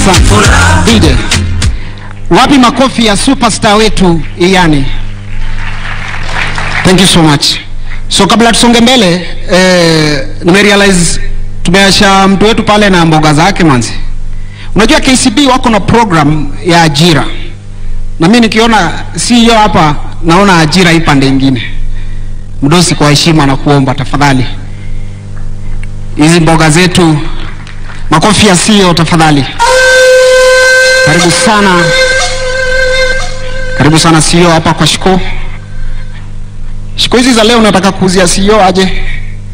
Asante. DJ. Wapi makofi ya superstar wetu Iyani? Thank you so much. So kabla tusonge mbele eh, nimerealize tumeasha mtu wetu pale na mboga zake manzi. Unajua KCB wako na program ya ajira, na mimi nikiona CEO hapa naona ajira hii pande ingine. Mdosi, kwa heshima na kuomba tafadhali, hizi mboga zetu, makofi ya CEO tafadhali. Karibu sana, karibu sana CEO hapa kwa Shiko. Shiko hizi za leo nataka kuuzia CEO aje?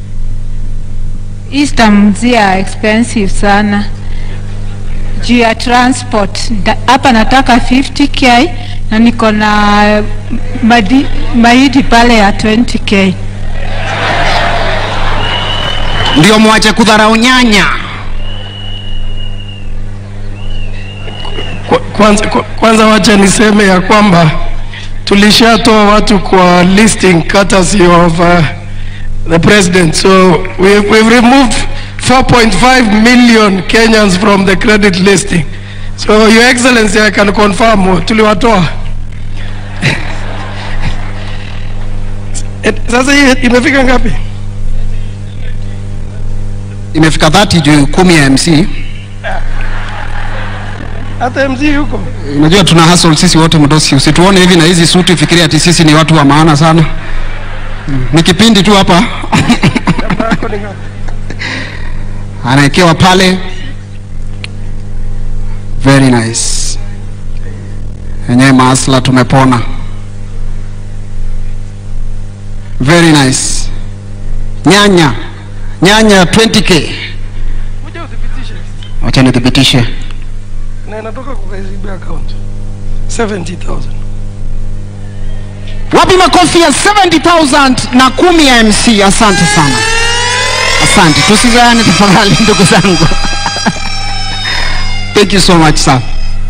Easter mzia expensive sana juu ya transport. Da- Hapa nataka 50k na niko na madi- mahindi pale ya 20k. Ndio mwache kudharau nyanya. Kwa- Kwanza, kwa- kwanza wacha niseme ya kwamba tulishatoa watu kwa listing courtesy of uh, the president so we, we've removed 4.5 million Kenyans from the credit listing so your excellency I can confirm tuliwatoa Eh, sasa hii imefika ngapi Imefika 30 juu kumi ya MC. hata MZ huko Unajua tuna hustle sisi wote mdosi, usituone hivi na hizi suti fikiria ati sisi ni watu wa maana sana. Mm, Ni kipindi tu hapa Yako ni ngapi? anawekewa pale. Very nice. Enyewe maasla tumepona. Very nice. Nyanya nyanya 20k. Kuja uthibitishe Wacha nithibitishe. na inatoka kwa KCB account 70,000 Wapi makofi ya 70,000 na kumi ya MC? Asante sana, asante. Tusizaane tafadhali, ndugu zangu. Thank you so much sir.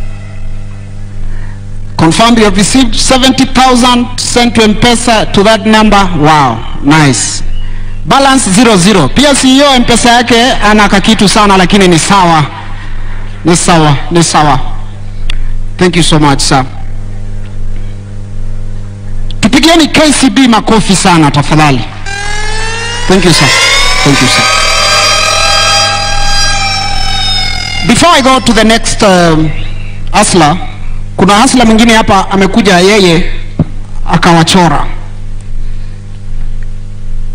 Confirmed you have received 70,000 sent to M-Pesa to that number. Wow, nice. Balance 00. Pia CEO M-Pesa yake ana kakitu sana lakini ni sawa. Ni sawa, ni sawa. Thank you so much sir. Tupigieni KCB makofi sana tafadhali. Thank you sir. Thank you sir. Before I go to the next um, hustler, kuna hustler mwingine hapa amekuja yeye akawachora.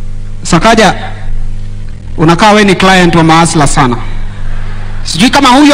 Sakaja, unakaa we ni client wa mahasla sana. Sijui kama huyo